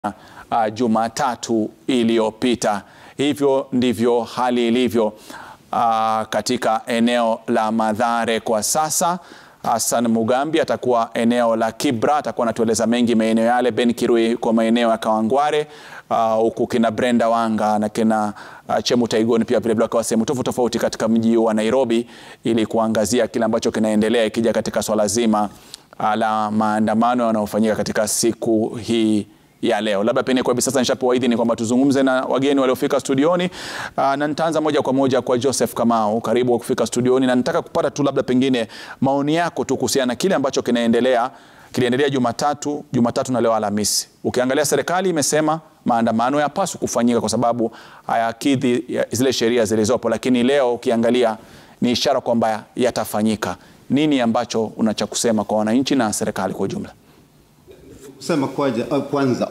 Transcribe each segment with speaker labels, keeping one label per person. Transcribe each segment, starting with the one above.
Speaker 1: uh, Jumatatu iliyopita. Hivyo ndivyo hali ilivyo uh, katika eneo la Mathare kwa sasa. Hassan Mugambi atakuwa eneo la Kibra, atakuwa anatueleza mengi maeneo yale. Ben Kirui kwa maeneo ya Kawangware, huku uh, kina Brenda Wanga na kina uh, Chemu Taigoni pia vilevile wakawa sehemu tofauti tofauti katika mji wa Nairobi ili kuangazia kile ambacho kinaendelea ikija katika swala zima uh, la maandamano yanayofanyika katika siku hii ya leo. Labda pengine kwa hivi sasa nishapewa idhini kwamba tuzungumze na wageni waliofika studioni uh, na nitaanza moja kwa moja kwa Joseph Kamau, karibu kufika studioni, na nataka kupata tu labda pengine maoni yako tu kuhusiana na kile ambacho kinaendelea kiliendelea Jumatatu, Jumatatu na leo Alhamisi. Ukiangalia serikali imesema maandamano yapaswa kufanyika kwa sababu hayakidhi zile sheria zilizopo, lakini leo ukiangalia ni ishara kwamba yatafanyika. Nini ambacho unacha kusema kwa wananchi na serikali kwa ujumla?
Speaker 2: Kusema kwaja, kwanza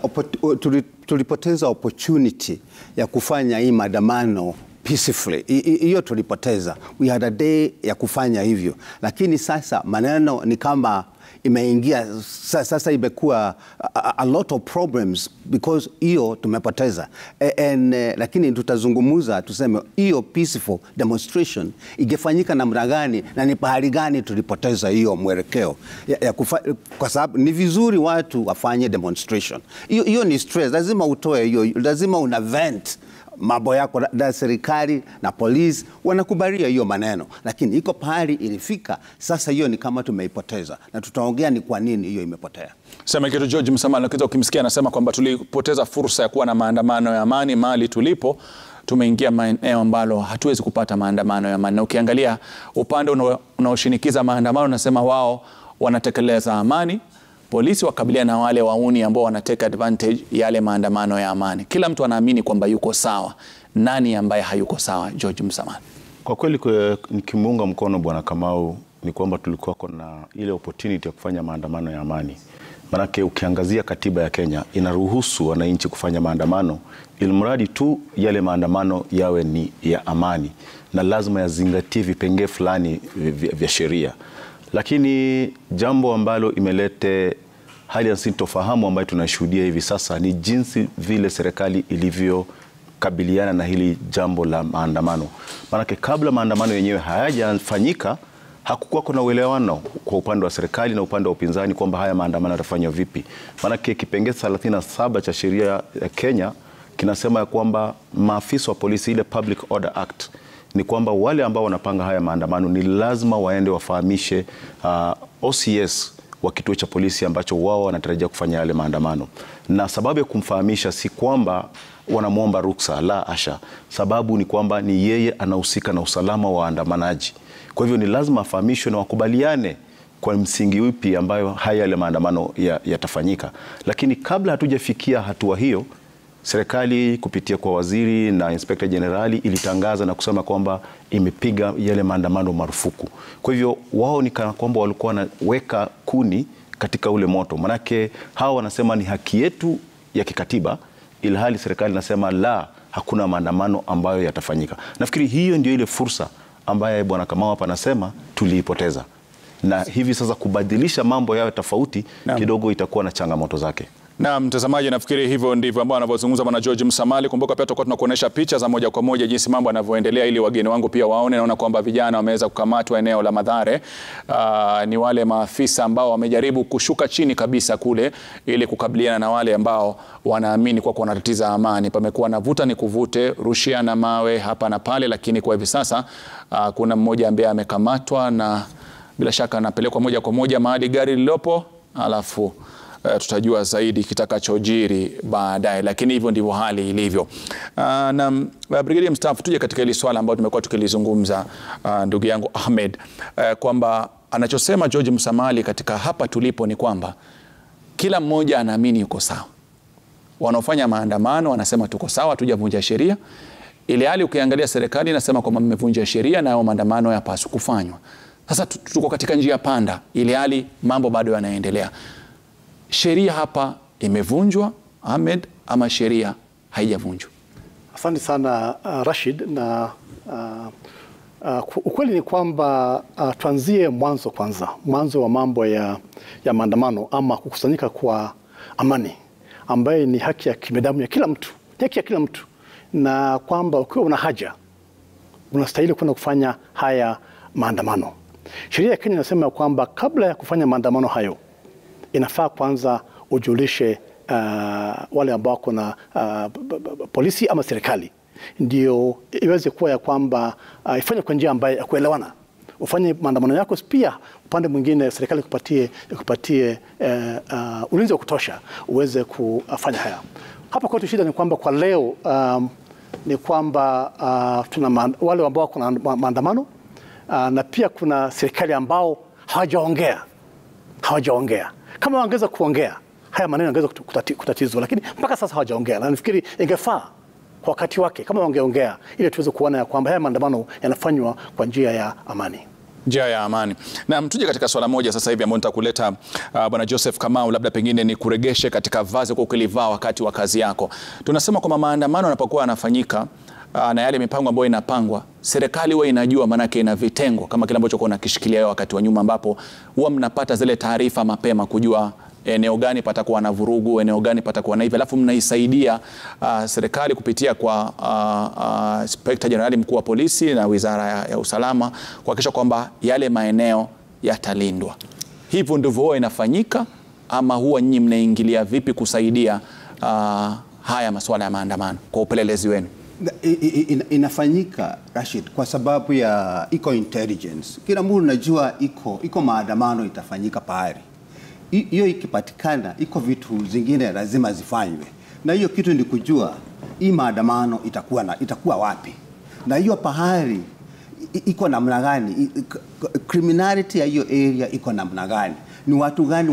Speaker 2: tulipoteza opportunity ya kufanya hii maandamano peacefully. Hiyo tulipoteza, we had a day ya kufanya hivyo, lakini sasa maneno ni kama imeingia sasa, imekuwa a, a lot of problems because hiyo tumepoteza and, uh, lakini tutazungumuza tuseme hiyo peaceful demonstration ingefanyika namna gani na ni pahali gani tulipoteza hiyo mwelekeo ya, ya kufa, kwa sababu ni vizuri watu wafanye demonstration. Hiyo hiyo ni stress, lazima utoe hiyo, lazima una vent mambo yako na serikali na polisi wanakubalia hiyo maneno, lakini iko pahali ilifika sasa, hiyo ni kama tumeipoteza, na tutaongea ni kwa nini hiyo imepotea.
Speaker 1: Sema kitu George Msamali, kitu ukimsikia anasema kwamba tulipoteza fursa ya kuwa na maandamano ya amani mahali tulipo tumeingia maeneo ambalo hatuwezi kupata maandamano ya amani, na ukiangalia upande unaoshinikiza maandamano unasema wao wanatekeleza amani polisi wakabiliana na wale wauni ambao wanateka advantage yale maandamano ya amani. Kila mtu anaamini kwamba yuko sawa. Nani ambaye hayuko sawa? George Msamali.
Speaker 3: Kwa kweli nikimuunga mkono Bwana Kamau ni kwamba tulikuwa na ile opportunity ya kufanya maandamano ya amani. Manake ukiangazia katiba ya Kenya inaruhusu wananchi kufanya maandamano, ilmradi tu yale maandamano yawe ni ya amani na lazima yazingatie vipengee fulani vya sheria lakini jambo ambalo imelete hali ya sintofahamu ambayo tunashuhudia hivi sasa ni jinsi vile serikali ilivyokabiliana na hili jambo la maandamano. Maanake kabla maandamano yenyewe hayajafanyika hakukuwa kuna uelewano kwa upande wa serikali na upande wa upinzani kwamba haya maandamano yatafanywa vipi. Maanake kipengee 37 cha sheria ya Kenya kinasema ya kwamba maafisa wa polisi, ile Public Order Act ni kwamba wale ambao wanapanga haya maandamano ni lazima waende wafahamishe uh, OCS wa kituo cha polisi ambacho wao wanatarajia kufanya yale maandamano. Na sababu ya kumfahamisha si kwamba wanamwomba ruksa, la asha. Sababu ni kwamba ni yeye anahusika na usalama wa waandamanaji. Kwa hivyo ni lazima afahamishwe na wakubaliane kwa msingi upi ambayo haya yale maandamano yatafanyika ya lakini kabla hatujafikia hatua hiyo serikali kupitia kwa waziri na inspekta jenerali ilitangaza na kusema kwamba imepiga yale maandamano marufuku. Kwa hivyo wao ni kana kwamba walikuwa wanaweka kuni katika ule moto, manake hawa wanasema ni haki yetu ya kikatiba, ilhali serikali inasema la, hakuna maandamano ambayo yatafanyika. Nafikiri hiyo ndio ile fursa ambaye bwana Kamau hapa anasema tuliipoteza, na hivi sasa kubadilisha mambo yawe tofauti kidogo itakuwa na changamoto zake.
Speaker 1: Na mtazamaji, nafikiri hivyo ndivyo ambao anavyozungumza bwana George Msamali. Kumbuka pia tutakuwa tunakuonyesha picha za moja kwa moja jinsi mambo yanavyoendelea, ili wageni wangu pia waone. Naona kwamba vijana wameweza kukamatwa eneo la Mathare. Uh, ni wale maafisa ambao wamejaribu kushuka chini kabisa kule ili kukabiliana na wale ambao wanaamini kwa wanatatiza amani. Pamekuwa na vuta ni kuvute, rushia na mawe hapa na pale, lakini kwa hivi sasa uh, kuna mmoja ambaye amekamatwa na bila shaka anapelekwa moja kwa moja mahali gari lililopo alafu Uh, tutajua zaidi kitakachojiri baadaye, lakini hivyo ndivyo hali ilivyo. Uh, na uh, brigedia mstaafu, tuje katika hili swala ambalo tumekuwa tukilizungumza uh, ndugu yangu Ahmed uh, kwamba anachosema George Msamali katika hapa tulipo ni kwamba kila mmoja anaamini yuko sawa. Wanaofanya maandamano wanasema tuko sawa, tujavunja sheria, ile hali ukiangalia serikali inasema kwamba mmevunja sheria na hayo maandamano yapaswa kufanywa. Sasa tuko katika njia panda, ile hali mambo bado yanaendelea sheria hapa imevunjwa Ahmed, ama sheria haijavunjwa?
Speaker 4: Asante sana uh, Rashid, na uh, uh, ukweli ni kwamba uh, tuanzie mwanzo kwanza, mwanzo wa mambo ya, ya maandamano ama kukusanyika kwa amani ambayo ni haki ya kibinadamu ya kila mtu, ni haki ya kila mtu, na kwamba ukiwa una haja unastahili kwenda kufanya haya maandamano. Sheria ya Kenya inasema kwamba kabla ya kufanya maandamano hayo inafaa kwanza ujulishe uh, wale ambao wako na uh, b- b- b- polisi ama serikali, ndio iweze kuwa ya kwamba uh, ifanye kwa njia ambayo ya kuelewana ufanye maandamano yako, pia upande mwingine serikali ikupatie, ikupatie uh, uh, ulinzi wa kutosha uweze kufanya haya. Hapa kwetu shida ni kwamba kwa leo um, ni kwamba uh, tuna ma- wale ambao wako na ma- maandamano uh, na pia kuna serikali ambao hawajaongea hawajaongea. Kama wangeweza kuongea haya maneno yangeweza kutu- kutati- kutatizwa, lakini mpaka sasa hawajaongea, na nafikiri ingefaa kwa wakati wake kama wangeongea, ili tuweze kuona ya kwamba haya maandamano yanafanywa kwa njia ya amani.
Speaker 1: njia ya amani. Na tuje katika swala moja sasa hivi ambao nitakuleta uh, bwana Joseph Kamau, labda pengine ni kuregeshe katika vazi kwa ukilivaa wakati wa kazi yako. Tunasema kwamba maandamano yanapokuwa yanafanyika uh, na yale mipango ambayo inapangwa, serikali huwa inajua, maanake ina vitengo kama kile ambacho kuna kishikilia wewe wakati wa nyuma, ambapo huwa mnapata zile taarifa mapema kujua eneo gani patakuwa na vurugu, eneo gani patakuwa na hivi, alafu mnaisaidia uh, serikali kupitia kwa uh, uh, Inspector Jenerali mkuu wa polisi na wizara ya, ya usalama kuhakikisha kwamba yale maeneo yatalindwa. Hivyo ndivyo huwa inafanyika, ama huwa nyinyi mnaingilia vipi kusaidia uh, haya masuala ya maandamano kwa upelelezi wenu?
Speaker 2: I- i- ina- inafanyika Rashid, kwa sababu ya iko intelligence. Kila mtu unajua iko iko maandamano itafanyika pahali Hi- hiyo ikipatikana, iko vitu zingine lazima zifanywe, na hiyo kitu ni kujua hii maandamano itakuwa na, itakuwa wapi na hiyo pahali i- iko namna gani, I- i- criminality ya hiyo area iko namna gani, ni watu gani